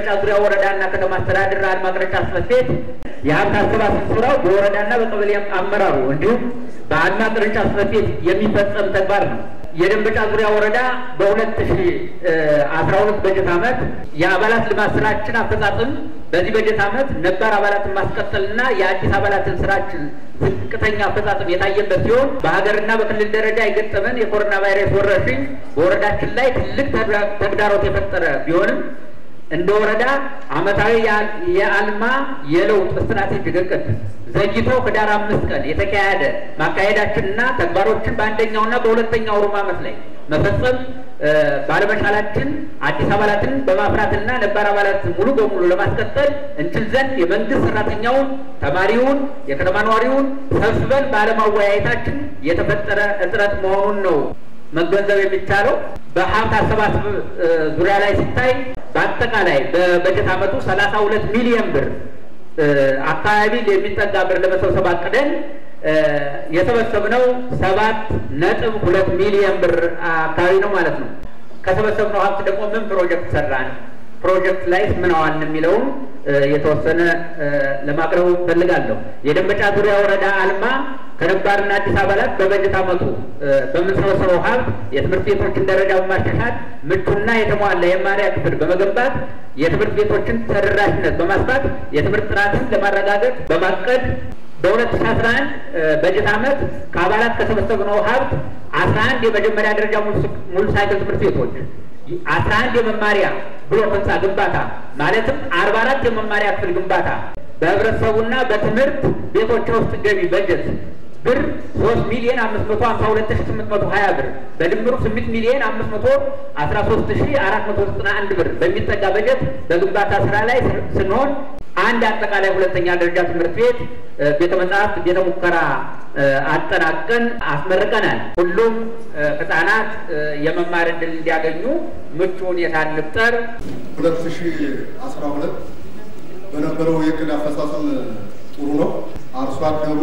የደንበጫ ዙሪያ ወረዳና ከተማ አስተዳደር አልማ ቅርንጫፍ ጽሕፈት ቤት የሀብት አሰባሰብ ስራው በወረዳና በቀበሌ አመራሩ እንዲሁም በአልማ ቅርንጫፍ ጽሕፈት ቤት የሚፈጸም ተግባር ነው። የደንበጫ ዙሪያ ወረዳ በሁለት ሺ አስራ ሁለት በጀት ዓመት የአባላት ልማት ስራችን አፈጻጸም በዚህ በጀት ዓመት ነባር አባላትን ማስቀጠልና የአዲስ አባላትን ስራችን ዝቅተኛ አፈጻጸም የታየበት ሲሆን በሀገርና በክልል ደረጃ የገጠመን የኮሮና ቫይረስ ወረርሽኝ በወረዳችን ላይ ትልቅ ተግዳሮት የፈጠረ ቢሆንም እንደ ወረዳ ዓመታዊ የአልማ የለውጥ ስትራቴጂክ እቅድ ዘግይቶ ህዳር አምስት ቀን የተካሄደ ማካሄዳችንና ተግባሮችን በአንደኛውና በሁለተኛው ሩብ ዓመት ላይ መፈጸም ባለመቻላችን አዲስ አባላትን በማፍራትና ነባር አባላትን ሙሉ በሙሉ ለማስቀጠል እንችል ዘንድ የመንግስት ሰራተኛውን፣ ተማሪውን፣ የከተማ ነዋሪውን ሰብስበን ባለማወያየታችን የተፈጠረ እጥረት መሆኑን ነው መገንዘብ የሚቻለው። በሀብት አሰባሰብ ዙሪያ ላይ ሲታይ በአጠቃላይ በበጀት ዓመቱ ሰላሳ ሁለት ሚሊዮን ብር አካባቢ የሚጠጋ ብር ለመሰብሰብ አቅደን የሰበሰብነው ሰባት ነጥብ ሁለት ሚሊዮን ብር አካባቢ ነው ማለት ነው። ከሰበሰብነው ሀብት ደግሞ ምን ፕሮጀክት ሰራን፣ ፕሮጀክት ላይ ምን አዋልን የሚለውን የተወሰነ ለማቅረብ እፈልጋለሁ። የደንበጫ ዙሪያ ወረዳ አልማ ከነባርና አዲስ አባላት በበጀት ዓመቱ በምንሰበሰበው ሀብት የትምህርት ቤቶችን ደረጃ በማሻሻል ምቹና የተሟላ የመማሪያ ክፍል በመገንባት የትምህርት ቤቶችን ተደራሽነት በማስፋት የትምህርት ጥራትን ለማረጋገጥ በማቀድ በ2011 በጀት ዓመት ከአባላት ከሰበሰብነው ሀብት 11 የመጀመሪያ ደረጃ ሙሉ ሳይክል ትምህርት ቤቶች፣ 11 የመማሪያ ብሎክ ህንፃ ግንባታ ማለትም 44 የመማሪያ ክፍል ግንባታ በህብረተሰቡና በትምህርት ቤቶች ውስጥ ገቢ በጀት ብር 3 ሚሊዮን 552820 ብር በድምሩ 8 ሚሊዮን 513491 ብር በሚጠጋ በጀት በግንባታ ስራ ላይ ስንሆን አንድ አጠቃላይ ሁለተኛ ደረጃ ትምህርት ቤት ቤተ መጻሕፍት፣ ቤተ ሙከራ አጠናቀን አስመርቀናል። ሁሉም ህጻናት የመማር እድል እንዲያገኙ ምቹ ሁኔታ እንፍጠር። ሁለት ሺ አስራ ሁለት በነበረው የእቅድ አፈጻጸም ጥሩ ነው። አርሶ አደሩ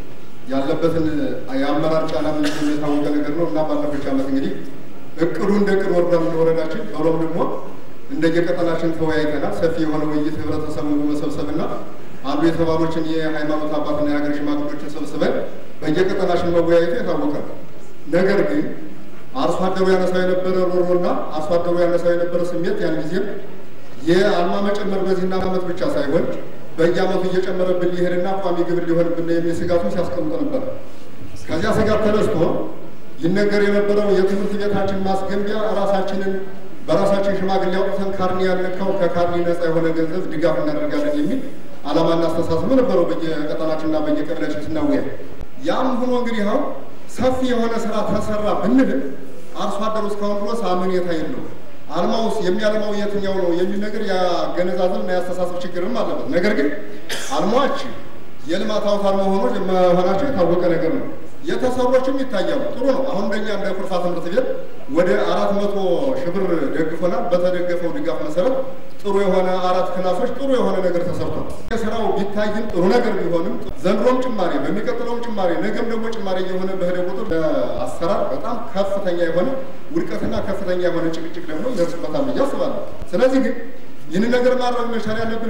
ያለበትን የአመራር ጫና ምንድን የታወቀ ነገር ነው እና ባለፈች ዓመት እንግዲህ እቅዱ እንደ እቅድ ወርዷል ወረዳችን በሮም ደግሞ እንደየቀጠናችን ተወያይተናል። ሰፊ የሆነ ውይይት ህብረተሰቡን በመሰብሰብና አሉ የተባሎችን የሃይማኖት አባትና የሀገር ሽማግሎችን ሰብስበን በየቀጠናችን መወያየቱ የታወቀ ነው። ነገር ግን አርሶ አደሩ ያነሳው የነበረ ሮሮና አርሶ አደሩ ያነሳው የነበረ ስሜት ያን ጊዜም የአልማ መጨመር በዚህና ዓመት ብቻ ሳይሆን በየዓመቱ እየጨመረብን ሊሄድና ቋሚ ግብር ሊሆንብን የሚል ስጋቱን ሲያስቀምጥ ነበር። ከዚያ ስጋት ተነስቶ ይነገር የነበረው የትምህርት ቤታችን ማስገንቢያ ራሳችንን በራሳችን ሽማግሌ አውጥተን ካርኒ ያልነካው ከካርኒ ነፃ የሆነ ገንዘብ ድጋፍ እናደርጋለን የሚል ዓላማና አስተሳሰብ ነበረው በየቀጠናችንና በየቀበሌያችን ስናወያ። ያም ሆኖ እንግዲህ አሁን ሰፊ የሆነ ስራ ተሰራ ብንል አርሶ አደሩ እስካሁን ድረስ አመኔታ የለው። አልማውስ የሚያለማው የትኛው ነው የሚል ነገር ያገነዛዘብ እና ያስተሳሰብ ችግርም አለበት። ነገር ግን አልማዎች የልማት አውታር መሆኖች መሆናቸው የታወቀ ነገር ነው። የተሰሮችም ይታያሉ። ጥሩ ነው። አሁን እንደኛ እንደ ኩርፋ ትምህርት ቤት ወደ አራት መቶ ሺህ ብር ደግፎናል። በተደገፈው ድጋፍ መሰረት ጥሩ የሆነ አራት ክላሶች ጥሩ የሆነ ነገር ተሰርቷል። የስራው ቢታይም ጥሩ ነገር ቢሆንም ዘንድሮም ጭማሬ በሚቀጥለውም ጭማሬ ነገም ደግሞ ጭማሬ እየሆነ በሄደ ቁጥር አሰራር በጣም ከፍተኛ የሆነ ውድቀትና ከፍተኛ የሆነ ጭቅጭቅ ደግሞ ይደርስበታል ብዬ አስባለሁ። ስለዚህ ግን ይህንን ነገር ማድረግ መቻል ያለብን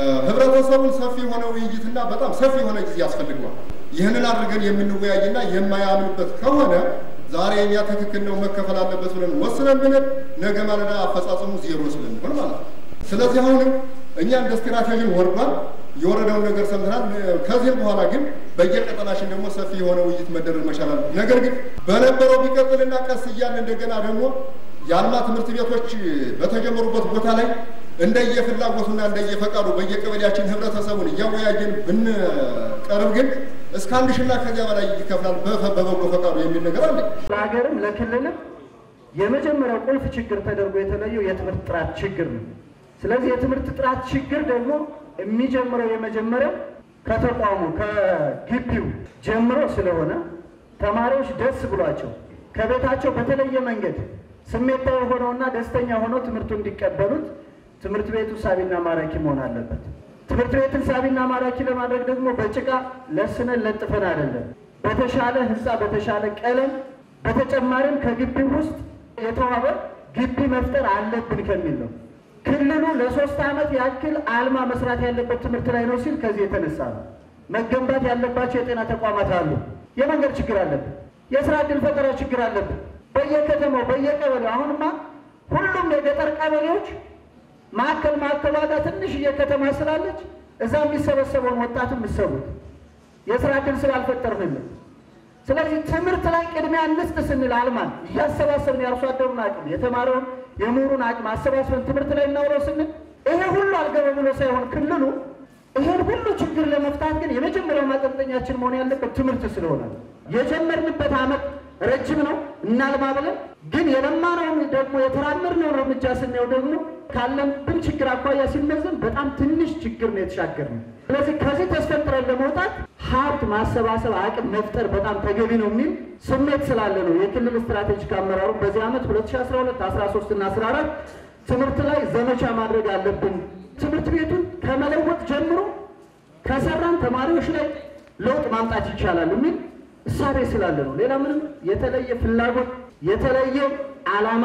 ህብረተሰቡን ሰፊ የሆነ ውይይትና በጣም ሰፊ የሆነ ጊዜ ያስፈልገዋል። ይህንን አድርገን የምንወያይና የማያምንበት ከሆነ ዛሬ እኛ ትክክል ነው መከፈል አለበት ብለን ወስነን ብንል ነገ ማለዳ አፈጻጸሙ ዜሮ ስለሚሆን ማለት ነው። ስለዚህ አሁንም እኛ እንደ ስትራቴጂን ወርዷል። የወረደውን ነገር ሰምተናል። ከዚህም በኋላ ግን በየቀጠናችን ደግሞ ሰፊ የሆነ ውይይት መደረግ መቻላል። ነገር ግን በነበረው ቢቀጥልና ቀስ እያለ እንደገና ደግሞ የአልማ ትምህርት ቤቶች በተጀመሩበት ቦታ ላይ እንደየፍላጎቱና እንደየፈቃዱ በየቀበሌያችን ህብረተሰቡን እያወያየን ብንቀርብ ግን እስከ አንድ ሺና ከዚያ በላይ ይከፍላል በበጎ ፈቃዱ የሚል ነገር አለ። ለሀገርም ለክልልም የመጀመሪያው ቁልፍ ችግር ተደርጎ የተለየው የትምህርት ጥራት ችግር ነው። ስለዚህ የትምህርት ጥራት ችግር ደግሞ የሚጀምረው የመጀመሪያው ከተቋሙ ከግቢው ጀምሮ ስለሆነ ተማሪዎች ደስ ብሏቸው ከቤታቸው በተለየ መንገድ ስሜታዊ ሆነውና ደስተኛ ሆነው ትምህርቱ እንዲቀበሉት ትምህርት ቤቱ ሳቢና ማራኪ መሆን አለበት። ትምህርት ቤትን ሳቢና ማራኪ ለማድረግ ደግሞ በጭቃ ለስነን ለጥፈን አይደለም፣ በተሻለ ህንፃ፣ በተሻለ ቀለም፣ በተጨማሪም ከግቢው ውስጥ የተዋበ ግቢ መፍጠር አለብን ከሚል ነው። ክልሉ ለሶስት ዓመት ያክል አልማ መስራት ያለበት ትምህርት ላይ ነው ሲል ከዚህ የተነሳ ነው። መገንባት ያለባቸው የጤና ተቋማት አሉ። የመንገድ ችግር አለብን። የስራ ዕድል ፈጠራ ችግር አለብን። በየከተማው በየቀበሌው አሁንማ ሁሉም የገጠር ቀበሌዎች ማዕከል ማዕከሏ ጋር ትንሽዬ ከተማ ስላለች እዛ የሚሰበሰበውን ወጣት የምሰቡት የስራ ዕድል ስላልፈጠርንልን ስለዚህ ትምህርት ላይ ቅድሚያ እንስጥ ስንል አልማን እያሰባሰብን የአርሶ አደሩን አቅም የተማረውን የምሁሩን አቅም አሰባስበን ትምህርት ላይ እናውረው ስንል ይሄ ሁሉ አልገባ ብሎ ሳይሆን ክልሉ ይሄን ሁሉ ችግር ለመፍታት ግን የመጀመሪያው ማጠንጠኛችን መሆን ያለበት ትምህርት ስለሆነ ነው። የጀመርንበት ዓመት ረጅም ነው እናልማ ብለን ግን የለማነውን ደግሞ የተራመድነውን እርምጃ ስናየው ደግሞ ካለብን ችግር አኳያ ሲመዘን በጣም ትንሽ ችግር ነው የተሻገርነው። ስለዚህ ከዚህ ተስፈንጥረን ለመውጣት ሀብት ማሰባሰብ አቅም መፍጠር በጣም ተገቢ ነው የሚል ስሜት ስላለ ነው የክልል ስትራቴጂክ አመራሩ በዚህ ዓመት 2012 13 እና 14 ትምህርት ላይ ዘመቻ ማድረግ አለብን። ትምህርት ቤቱን ከመለወጥ ጀምሮ ከሰራን ተማሪዎች ላይ ለውጥ ማምጣት ይቻላል የሚል እሳቤ ስላለ ነው። ሌላ ምንም የተለየ ፍላጎት የተለየ ዓላማ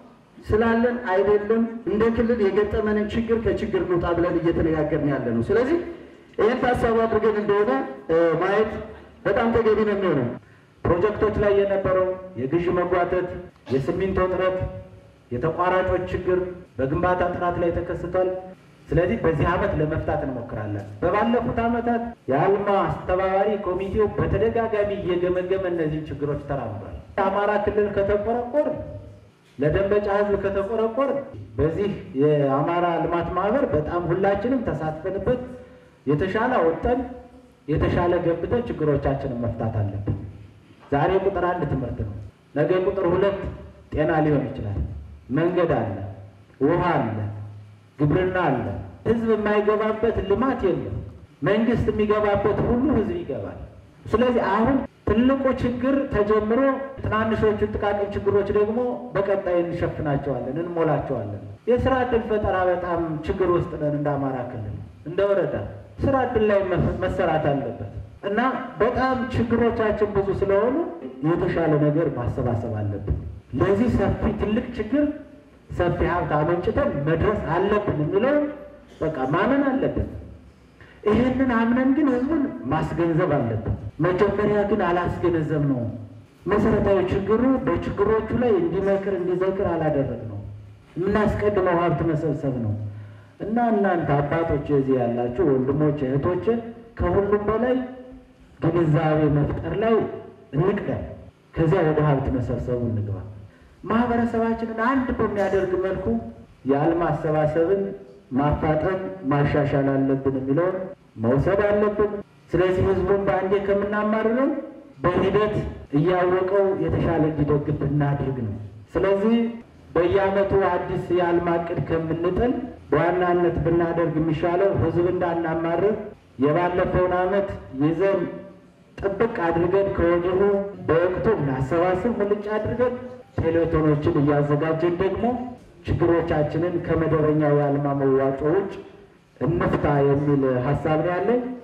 ስላለን አይደለም። እንደ ክልል የገጠመንን ችግር ከችግር እንውጣ ብለን እየተነጋገርን ያለ ነው። ስለዚህ ይህን ታሳቢ አድርገን እንደሆነ ማየት በጣም ተገቢ ነው የሚሆነው። ፕሮጀክቶች ላይ የነበረው የግዥ መጓተት፣ የሲሚንቶ እጥረት፣ የተቋራጮች ችግር በግንባታ ጥራት ላይ ተከስቷል። ስለዚህ በዚህ ዓመት ለመፍታት እንሞክራለን። በባለፉት ዓመታት የአልማ አስተባባሪ ኮሚቴው በተደጋጋሚ እየገመገመ እነዚህ ችግሮች ተራምዷል። የአማራ ክልል ከተቆረቆር ለደንበጫ ሕዝብ ከተቆረቆር በዚህ የአማራ ልማት ማህበር በጣም ሁላችንም ተሳትፈንበት የተሻለ ወጠን የተሻለ ገብተን ችግሮቻችንን መፍታት አለብን። ዛሬ ቁጥር አንድ ትምህርት ነው። ነገ ቁጥር ሁለት ጤና ሊሆን ይችላል። መንገድ አለ፣ ውሃ አለ፣ ግብርና አለ። ህዝብ የማይገባበት ልማት የለም። መንግስት የሚገባበት ሁሉ ህዝብ ይገባል። ስለዚህ አሁን ትልቁ ችግር ተጀምሮ ትናንሾቹ ጥቃቅን ችግሮች ደግሞ በቀጣይ እንሸፍናቸዋለን፣ እንሞላቸዋለን። የስራ ዕድል ፈጠራ በጣም ችግር ውስጥ ነን። እንደ አማራ ክልል እንደ ወረዳ ስራ ዕድል ላይ መሰራት አለበት እና በጣም ችግሮቻችን ብዙ ስለሆኑ የተሻለ ነገር ማሰባሰብ አለብን። ለዚህ ሰፊ ትልቅ ችግር ሰፊ ሀብት አመንጭተን መድረስ አለብን የሚለው በቃ ማመን አለብን። ይህንን አምነን ግን ህዝቡን ማስገንዘብ አለብን። መጀመሪያ ግን አላስገነዘብ ነው። መሰረታዊ ችግሩ በችግሮቹ ላይ እንዲመክር እንዲዘክር አላደረግ ነው። የምናስቀድመው ሀብት መሰብሰብ ነው እና እናንተ አባቶች እዚህ ያላችሁ ወንድሞች፣ እህቶች ከሁሉም በላይ ግንዛቤ መፍጠር ላይ እንቅደም። ከዚያ ወደ ሀብት መሰብሰቡ እንግባ። ማህበረሰባችንን አንድ በሚያደርግ መልኩ የአልማ አሰባሰብን ማፋጠን ማሻሻል አለብን የሚለውን መውሰድ አለብን። ስለዚህ ህዝቡን በአንዴ ከምናማርረው በሂደት እያወቀው የተሻለ እንዲደግፍ እናድርግ ነው። ስለዚህ በየዓመቱ አዲስ የአልማ እቅድ ከምንጥል በዋናነት ብናደርግ የሚሻለው ህዝብ እንዳናማርር የባለፈውን ዓመት ይዘን ጥብቅ አድርገን ከወዲሁ በወቅቱ እናሰባስብ ሙልጭ አድርገን ቴሌቶኖችን እያዘጋጀን ደግሞ ችግሮቻችንን ከመደበኛው የአልማ መዋጮ ውጭ እንፍታ የሚል ሀሳብ ነው ያለኝ።